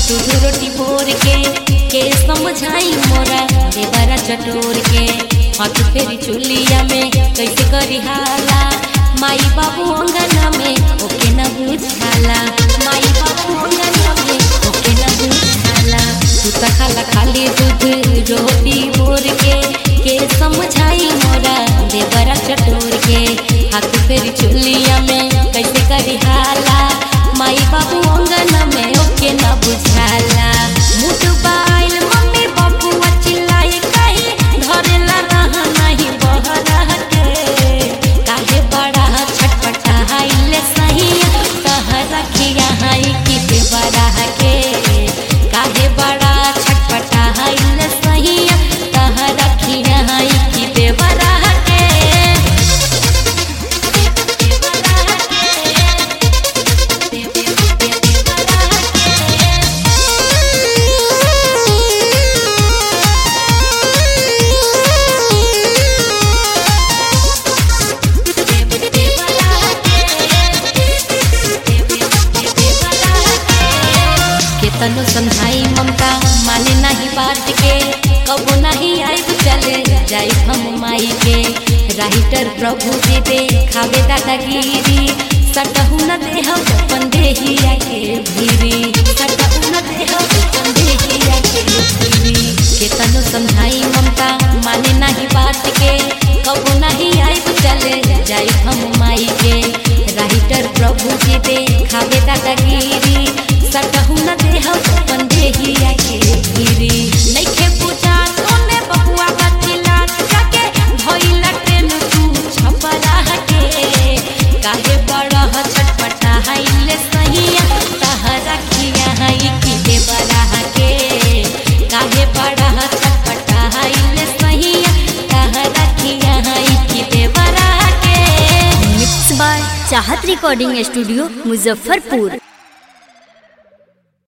दूध रोटी भोर के के समझाई मोरा देवरा चटोर के हाथ फेरी चुलिया में कैसे करी हाला माई बाबू अंगना में ओके न बुझाला माई बाबू अंगना में ओके न बुझाला तू त खाला खाली दूध रोटी भोर के के समझाई मोरा देवरा चटोर के हाथ फेरी चुलिया में कैसे करी हाला माई बाबू अंगना में ओके न बुझाला मुठ बाइल मम्मी बाबू चिल्लाए कहीं धरेला रहा नहीं बहरा के काहे बड़ा छटपटा हाइले सही कह रखिया हाई कि देवरा के काहे बड़ा छटपटा हाइले सही कह रखिया हाई कि देवरा के केतनो समझाई ममता माने नहीं बात के कबो नहीं आइब चले जाई हम माई के राइटर प्रभु जी दे खावे दादागिरी सटहु न देह अपन देहिया के भीरी सटहु न देह अपन देहिया के भीरी केतनो समझाई ममता माने नहीं बात के कबो नहीं आइब चले जाई हम माई के राइटर प्रभु जी दे खावे दादागिरी सटहु न देह अपन देहिया के भीरी नइखे पूजा सोने बबुआ बतिला जाके भइला ट्रेन तू छपरा के काहे बड़ा छटपटा हाइले सहिया तहरा खिया हाई कि देवरा के काहे बड़ा छटपटा हाइले सहिया तहरा खिया हाई कि देवरा के mix by Chahat recording studio Muzaffarpur